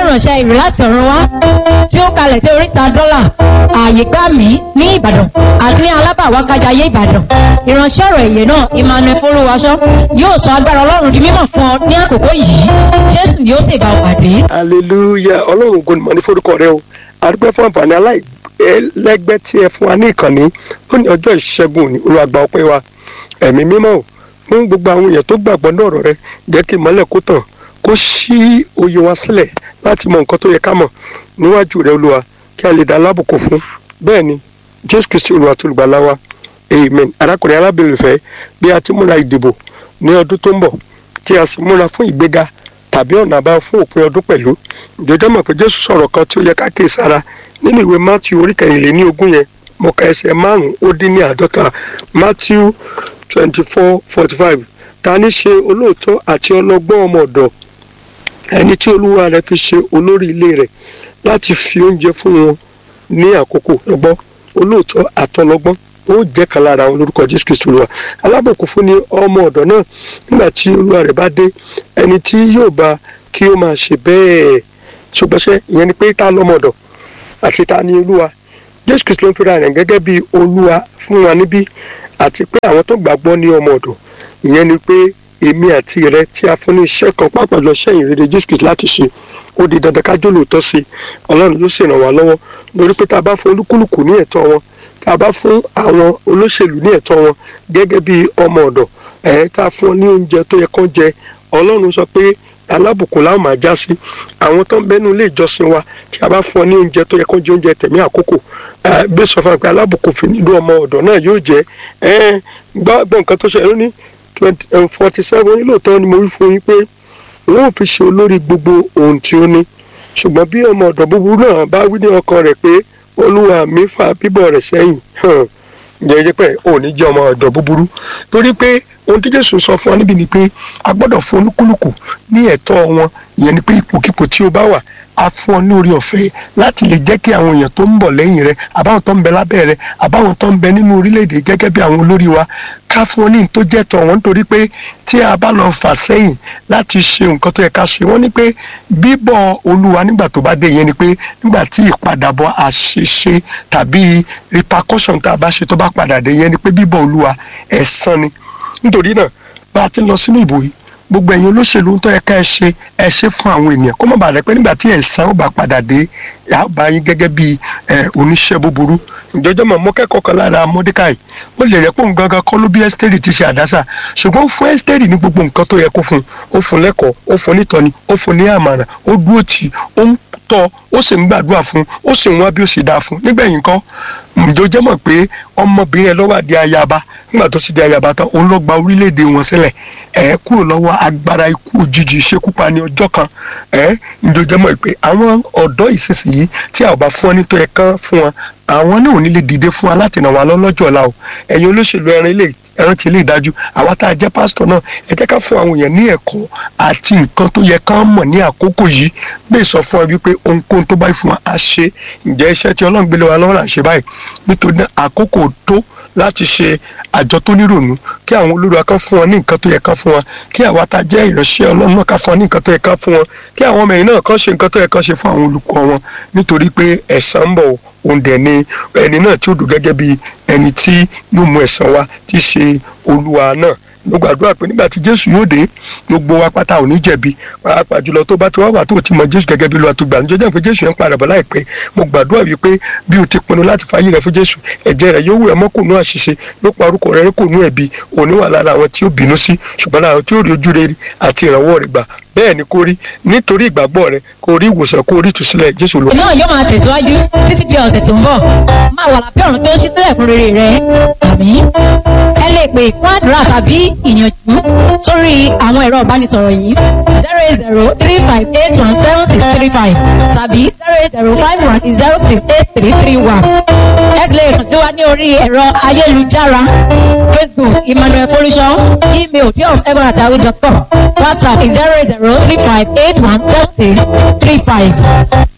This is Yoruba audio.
ìránṣẹ́ ìrè láti ọ̀run wá tí ó kalẹ̀ sí oríta dọ́là ààyè gbà mí ní ìbàdàn àti ní alábàwákájayé ìbàdàn ìránṣẹ́ ọ̀rọ̀ èyẹ náà emmanuel folúwaṣọ yóò sọ agbára ọlọ́run di mímọ̀ fún ọ ní àkókò yìí jésù yóò sì bá ọ pàdé. hallelujah ọlọ́run ògo ni mọ̀ ní forúkọ rẹ o àdúgbò fún àǹfààní aláìlẹ́gbẹ́ tí ẹ fún wa ní ìkànnì ó ní ọjọ́ ìṣẹ́gun ní olùwàgbà ọpẹ́ wa ẹ̀mí mímọ́ o fún gbogbo àwọn èèyàn tó gbàgbọ́ ní ọ̀rọ̀ rẹ jẹ́ kí ìmọ́lẹ̀ kó tàn kó ṣí òye wa sílẹ̀ láti mọ nǹkan tó yẹ ká mọ̀ níwájú rẹ olúwa kí a lè dá alábùkù fún bẹ́ẹ̀ ni jésù kristi olúwa tó lùgbàlà wa amen arákùnrin arábìnrin fẹ́ bí a ti múra ìdìbò ní ọdún tó ń bọ̀ tí a sì múra fún ìgbéga tàbí ọ̀nà àbáyọ fún òpin ọdún pẹ̀lú ìjọjọ́ mọ̀ pé jésù sọ̀rọ̀ kan tí ó yẹ ká kéè sára nínú ìwé matthew orí kẹrìnlélẹ́ní ogún yẹn mo ka ẹsẹ̀ márùn-ún ó dín ní àádọ́ta matthew twenty four forty five ta ní ṣe olóòótọ́ àti ọlọ́gbọ́n ọmọ ọ̀dọ̀ ẹni tí olúwa rẹ̀ fi ṣe olórí ilé rẹ̀ láti fi oúnjẹ fún wọn ní àkókò ọgbọ́n olóòótọ́ àtọlọ́gbọ́n ó jẹ́ kan lára àwọn lórúkọ jésù kristu olúwa alábòkú fún ni ọmọ ọ̀dọ̀ náà nígbà tí olúwa rẹ̀ bá dé ẹni tí yóò bá kí ó máa ṣe bẹ́ẹ̀ ṣùgbọ́n ṣe ìyẹn ni pé ta lọ́mọ ọ̀dọ̀ àti ta ni olúwa jésù kristu ló ń fira rẹ̀ gẹ́gẹ́ bí olúwa fún wa níbí àti pé àwọn tó gbàgbọ́ ní ọmọ ọ̀dọ̀ ìyẹn ni pé èmi àti rẹ tí a fún ní iṣẹ́ kan pàápàá lọ sẹ́yìn rere jésù kristu láti ṣe ó di dandan ká jó lóòótọ́ sí i ọlọ́run yóò sì ràn wá lọ́wọ́ lórí pé tá a bá fún olúkúlùkù ní ẹ̀tọ́ wọn tá a bá fún àwọn olóṣèlú ní ẹ̀tọ́ wọn gẹ́gẹ́ bí ọmọ ọ̀dọ̀ ẹ̀ tá a fún ọ ní oúnjẹ tó yẹ kán jẹ ọlọ́run sọ pé alábùkún láwọn máa já sí àwọn tó ń bẹnu ilé ìjọsìn wa tí a bá fún ọ ní oúnjẹ tó yẹ kán jẹ oúnjẹ tẹ̀mí àkókò bí sọ fún wa pé alábùkún fi nílò ọmọ ọ̀dọ̀ náà yóò jẹ gbọ́ nǹkan tó ṣe lónìí forty seven nílòótọ́ ni mo wí fún yín pé wọn ò fi ṣe olórí gbogbo ohun tí ó ní ṣùgbọ́n bí ọmọ ọ̀dọ̀ búburú náà bá wí ní ọkàn rẹ̀ pé olúwa mi fa bíbọ̀ rẹ̀ sẹ́yìn jẹ́jẹ́ pé ò ní jẹ́ ọmọ ọ̀dọ̀ búburú torí pé ohun tí jésù sọ fún wa níbi ni pé a gbọ́dọ̀ fún olúkúlùkù ní ẹ̀tọ́ wọn ìyẹn ni pé ipòkípò tí o bá wà a fún ọ ní orí ọ̀fẹ́ láti lè jẹ́ kí àwọn èèyàn tó ń bọ̀ lẹ́yìn rẹ àbáwọn tó ń bẹ lábẹ́ rẹ àbáwọn tó ń bẹ nínú orílẹ̀-èdè gẹ́gẹ́ bí àwọn olórí wa ká fún ọ ní tó jẹ́ tọ̀ wọ́n nítorí pé tí a bá lọ fà sẹ́yìn láti ṣe nǹkan tó yẹ ká ṣe wọ́n ní pé bíbọ̀ olúwa nígbà tó bá dé yẹn ni pé nígbà tí ìpadàbọ̀ àṣeṣe tàbí repercussion tá a bá ṣe tó bá padà dé yẹn ni pé bíbọ̀ olúwa ẹ̀san ni nítorí náà bá a ti lọ sínú ìbò yìí gbogbo ẹ̀yin olóṣèlú tó yẹ ká ẹ ṣe ẹ ṣe fún àwọn ènìyàn kó má bàa rẹ pé nígbà tí ẹ̀san ó bá padà dé àbá yín gẹ́gẹ́ bí oníṣẹ́ búburú ìjọjọ́ mọ̀ mọ́ kẹ́kọ̀ọ́ kan lára mọ́dékàì ó lè rẹ́ pé òun gangan kọ́ ló bí ẹ́sítẹ́rì ti ṣe àdásà ṣùgbọ́n ó fún ẹ́sítẹ́rì ní gbogbo nǹkan tó yẹ kó fún ó fún lẹ́kọ̀ọ́ ó fún nítọ́ni ó fún ní àmàrà ó dúró tì í ó ń tọ́ ó sì ń gbàdúrà fún ó sì ń wá bí ó sì dáa fún nígbẹ̀yìn kan ìjọjọ́ mọ̀ pé ọmọbìnrin ẹ lọ́wọ́ àdí ayaba nígbà tó sì di ayaba tán òun lọ gba orílẹ̀-èdè wọn sílẹ̀ ẹ̀ kúrò lọ́wọ́ agbára ikú òjijì ìṣekúpa ní ọjọ́ kan ẹ̀ ìjọjọ́ mọ̀ pé àwọn ọ̀dọ́ ìsinsìnyí tí a ò bá fún ọ nítọ́ ẹ̀ kán fún wọn àwọn náà ò ní lè dìde fún wa láti ràn wá lọ́jọ́ ọ̀la o ẹ̀yin olóṣèlú ẹran ilé ẹran ti ilé ìdájú àwa tá a jẹ́ pásítọ̀ náà ẹ jẹ́ ká fún àwọn èèyàn ní ẹ̀kọ́ àti nǹkan tó yẹ ká mọ̀ ní àkókò yìí bẹ́ẹ̀ sọ fún ọ wípé ohunkóhun tó bá fún wa á ṣe ǹjẹ́ iṣẹ́ tí ọlọ́run gbélé wa lọ́wọ́ là ń ṣe báyìí nítorí náà àkókò tó láti ṣe àjọ tó nírònú kí àwọn olórí wa kan fún wọn ní nǹkan tó yẹ ká fún wọn kí àwa tá a jẹ́ ìránṣẹ́ ọlọ́run náà ká fún wọn ní nǹkan tó yẹ ká fún wọn kí àwọn ọmọ yìí náà kàn ṣe nǹkan tó yẹ ká ṣe fún àwọn olùkọ́ wọn nítorí pé ẹ̀san ń bọ̀ òun dẹ̀ ni ẹni náà tí ó dùn gẹ́gẹ́ bí ẹni tí yóò mú ẹ̀san wá tí í ṣe olúwa náà mo gbàdúrà pé nígbà tí jésù yóò dé gbogbo wa pátá ò ní jẹ̀bi pàápàá jùlọ tó bá ti wá wà tó ti mọ jésù gẹ́gẹ́ bí lọ́wọ́ tó gbà níjọ́ jẹ́ pé jésù yẹn ń padà bọ̀ láìpẹ́ mo gbàdúrà wípé bí o ti pinnu láti fàyè rẹ fún jésù ẹ̀jẹ̀ rẹ yóò wẹ̀ mọ́ kò nú àṣìṣe yóò pa orúkọ rẹ kò nú ẹ̀bi òní wà lára àwọn tí ó bínú sí ṣùgbọ́n lára àwọn tí ó rí ojú rere àti ìrànwọ́ rẹ gbà bẹ́ẹ̀ ni kó rí nítorí ìgbàgbọ́ rẹ kó rí ìwòsàn kó rí ìtúsílẹ̀ jésù lọ. náà yóò máa tẹ̀síwájú títí di ọ̀sẹ̀ tó ń bọ̀ máa wà lábẹ́ ọ̀run tó ń ṣí sílẹ̀ fún rere rẹ àmì ẹ lè pè fún àdúrà tàbí ìyànjú sórí àwọn ẹ̀rọ ìbánisọ̀rọ̀ yìí zero eight zero three five eight one seven six three five tàbí zero eight zero five one zero six eight three three one ẹ lè kàn sí wa ní orí ẹ̀rọ ayélujára facebook emmanuel folisọ email diof.egbonatawi.com whatsapp zero eight zero three five eight one seven six three five.